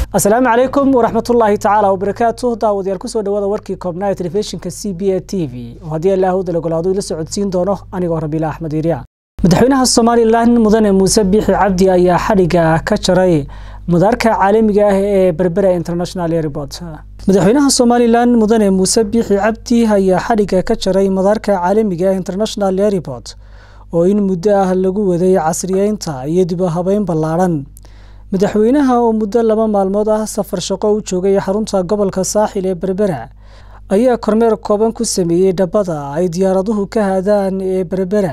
asalaamu calaykum waraxmatullaahi tacaala wabarakaatu daawadayaal kusoo dhawaada warkii koobnaa ee telefishinka c b a t v oo haddii allaahud lagolaado ila socodsiin doono anigoo rabiila axmed iirya madaxweynaha somalilan mudane muuse biixi cabdi ayaa xadhiga ka jaray madaarka caalamiga ah ee berbera international airport madaxweynaha somalilan mudane muuse biixi cabdi ayaa xadhiga ka jaray madaarka caalamiga ah international airport oo in muddo ah lagu waday casriyeynta iyo dib u habeyn ballaadhan madaxweynaha oo muddo laba maalmood ah safar shaqo u joogay xarunta gobolka saaxil ee berbera ayaa kormeer kooban ku sameeyey dhabbada ay diyaaraduhu ka haadaan ee berbera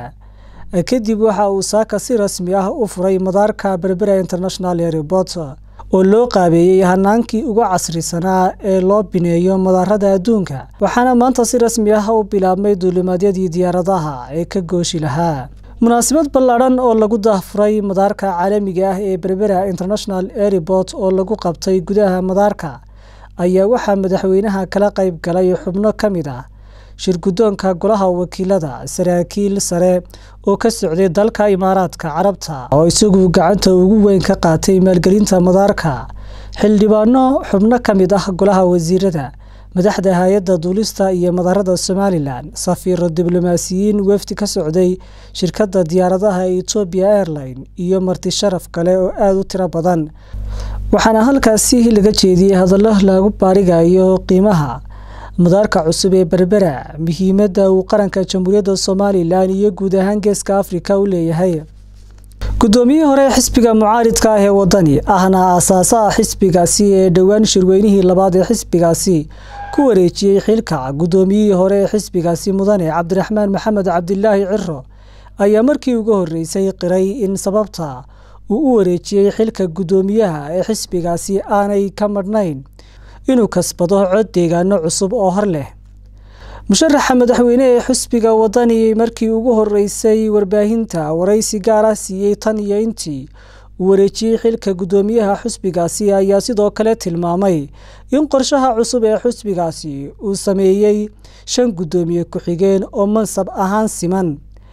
kadib waxa uu saaka si rasmi ah u furay madaarka berbera international airport oo loo qaabeeyey hanaankii uga casrisanaa ee loo bineeyo madaarada adduunka waxaana maanta si rasmi ah u bilaabmay duulimaadyadii diyaaradaha ee ka gooshi lahaa munaasabad ballaadhan oo lagu daahfuray madaarka caalamiga ah ee berbera international airport oo lagu qabtay gudaha madaarka ayaa waxaa madaxweynaha kala qayb galay xubno ka mid ah shirguddoonka golaha wakiilada saraakiil sare oo ka socday dalka imaaraadka carabta oo isagu gacanta ugu weyn ka qaatay maalgelinta madaarka xildhibaano xubno ka mid ah golaha wasiirada madaxda hay-adda duulista iyo madaarada somalilan safiiro diblomaasiyiin wefdi ka socday shirkadda diyaaradaha etoobiya airline iyo marti sharaf kale oo aada u tiro badan waxaana halkaasi laga jeediyey hadallo lagu baarigayo qiimaha madaarka cusub ee berbera muhiimadda uu qaranka jamhuuriyadda somalilan iyo guud ahaan geeska afrika u leeyahay guddoomiyihii hore xisbiga mucaaridka ah ee wadani ahna aasaasaha xisbigaasi ee dhowaan shirweynihii labaad ee xisbigaasi ku wareejiyey xilka guddoomiyihii hore ee xisbigaasi mudane cabdiraxmaan maxamed cabdilaahi ciro ayaa markii ugu horreysay qiray in sababta uu u wareejiyey xilka guddoomiyaha ee xisbigaasi aanay ka madhnayn inuu kasbado cod deegaano cusub oo hor leh musharaxa madaxweyne ee xisbiga wadani markii ugu horeysay warbaahinta waraysi gaar ah siiyey tan iyo intii uu wareejiyey xilka guddoomiyaha xusbigaasi ayaa sidoo kale tilmaamay in qorshaha cusub ee xusbigaasi uu sameeyey shan guddoomiye ku-xigeen oo mansab ahaan siman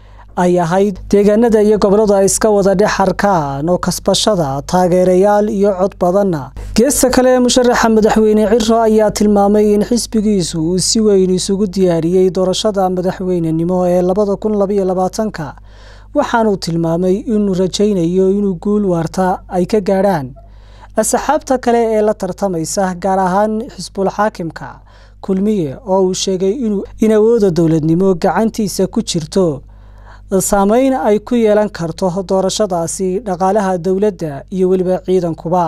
ay ahayd deegaanada iyo gobolada iska wada dhex harkaan oo kasbashada taageerayaal iyo cod badanna geesta kale musharaxa madaxweyne ciro ayaa tilmaamay in xisbigiisu uu si weyn isugu diyaariyey doorashada madaxweynenimo ee labada kun labaiyo labaatanka waxaanuu tilmaamay inuu rajaynayo inuu guul waarta ay ka gaadhaan asxaabta kale ee la tartamaysa gaar ahaan xisbul xaakimka kulmiye oo uu sheegay in awooda dowladnimo gacantiisa ku jirto saameyn ay ku yeelan karto doorashadaasi dhaqaalaha dowladda iyo weliba ciidankuba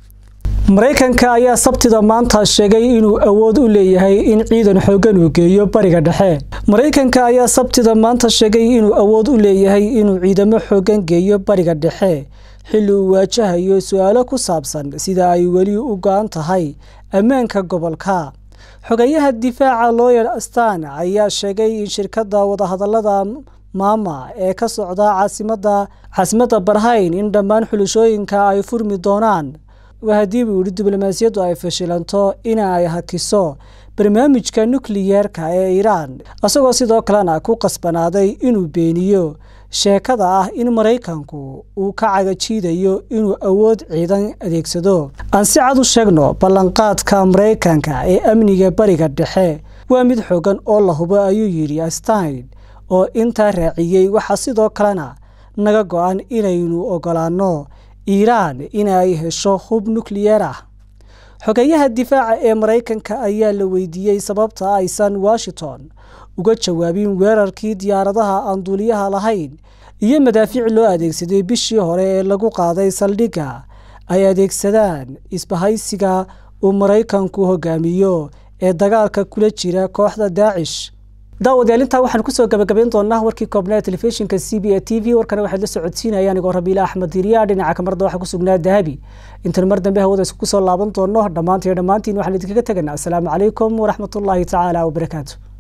maraykanka ayaa sabtida maanta sheegay inuu awood u leeyahay in ciidan xoogan uu geeyo bariga dhexe maraykanka ayaa sabtida maanta sheegay inuu awood u leeyahay inuu ciidamo xoogan geeyo bariga dhexe xilli uu waajahayo su-aalo ku saabsan sida ay weli u go-an tahay ammaanka gobolka xogayaha difaaca looyer astan ayaa sheegay in shirkadda wadahadalada maama ee ka socda caasimada caasimadda barhayn in dhammaan xulashooyinka ay furmi doonaan haddii buu yihi diblomaasiyaddu ay fashilanto ina ay hakiso barnaamijka nukliyeerka ee iiraan isagoo sidoo kalena ku qasbanaaday inuu beeniyo sheekada ah in maraykanku uu ka cagajiidayo inuu awood ciidan adeegsado aan si cad u sheegno ballanqaadka maraykanka ee amniga bariga dhexe waa mid xoogan oo la hubo ayuu yidhi astain oo intaa raaciyey waxaa sidoo kalena naga go-an inaynu ogolaanno iiraan in ay hesho hub nukliyeer ah xogeyaha difaaca ee maraykanka ayaa la weydiiyey sababta aysan washington uga jawaabin weerarkii diyaaradaha aan duuliyaha lahayn iyo madaafiic loo adeegsaday bishii hore ee lagu qaaday saldhigga ay adeegsadaan isbahaysiga uu maraykanku hogaamiyo ee dagaalka kula jira kooxda daacish daawadayaal intaa waxaan kusoo gabagabayn doonaa warkii koobnaa telefishinka c b a t v warkana waxaad la socodsiinaya anigoo rabiila axmed diriya dhinaca kamarda waxaa ku sugnaa dahabi intan mar dambe hawada isku soo laaban doono dhammaantiyo dhammaantiin waxaan idinkaga teganaa asalaamu calaykum waraxmatullaahi tacaala wabarakaatu